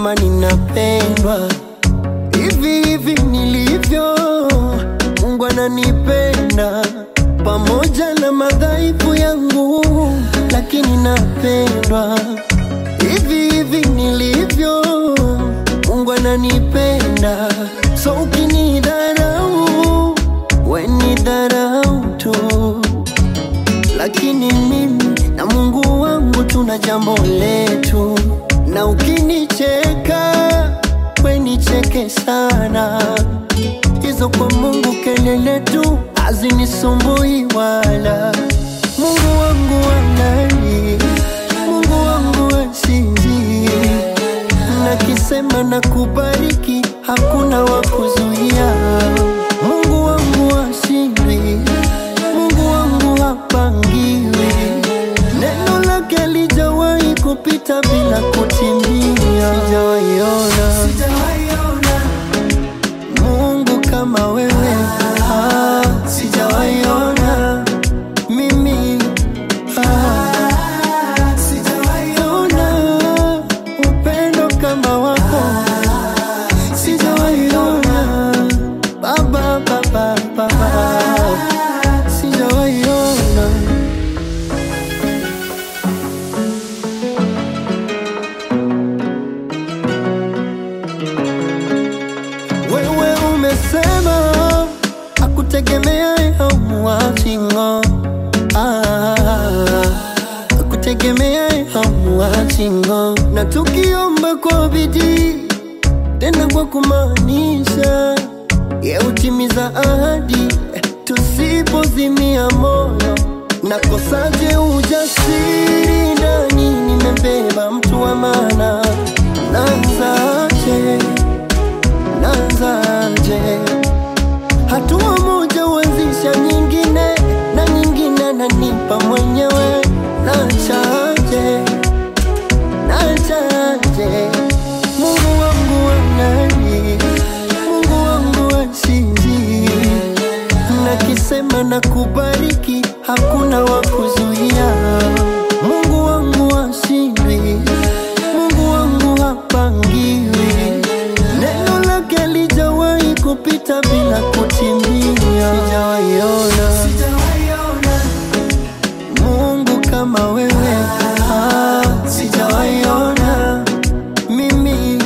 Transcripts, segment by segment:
kama ninapendwa hivi hivi nilivyo. Mungu ananipenda pamoja na madhaifu yangu, lakini napendwa hivi hivi nilivyo. Mungu ananipenda, so ukinidharau we ni dharau tu, lakini mimi na Mungu wangu tuna jambo letu, na ukinicheka we nicheke sana, hizo kwa Mungu kelele tu hazinisumbui wala. Mungu wangu anani, Mungu wangu asinzi, nakisema na kubariki, hakuna wa kuzuia. Mungu wangu ashindwi, Mungu wangu hapangiwi, neno lake lijawahi kupita bila kutimia. Sijawaiona Mungu kama wewe, ah, sijawaiona mimi ah, sijawaiona upendo kama wako, sijawaiona baba, baba, baba, sijawaiona Wewe umesema akutegemea hamuachingo akutegemea hamuachingo, na tukiomba kwa bidii tena kwa kumaanisha, ye utimiza ahadi tusipozimia moyo. Nakosaje ujasiri ndani, nimebeba mtu wa maana, naanzaje? naanzaje? Hatua moja huanzisha nyingine na nyingine, nanipa mwenyewe. Nachaje, nachaje? Mungu wangu anani, Mungu wangu asinzi, nakisema na kubariki, hakuna wa kuzuia. Mungu wangu ashindwi, Mungu wangu hapangiwi, neno lake lijawahi kupita bila kutimia. Sijawaiona Mungu kama wewe, ah, sijawaiona mimi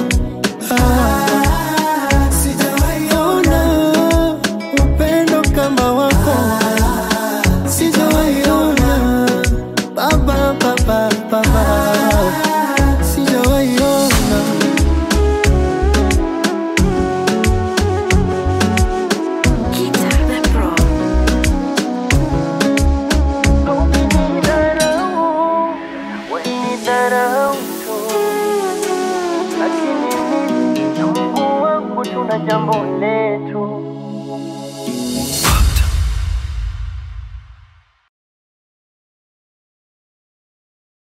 ah, sijawaiona upendo kama wako, sijawaiona baba, baba, baba, sijawaiona Guitar the Pro. Ukinidharau, wenidharau tu, lakini mimi na Mungu wangu tuna jambo letu.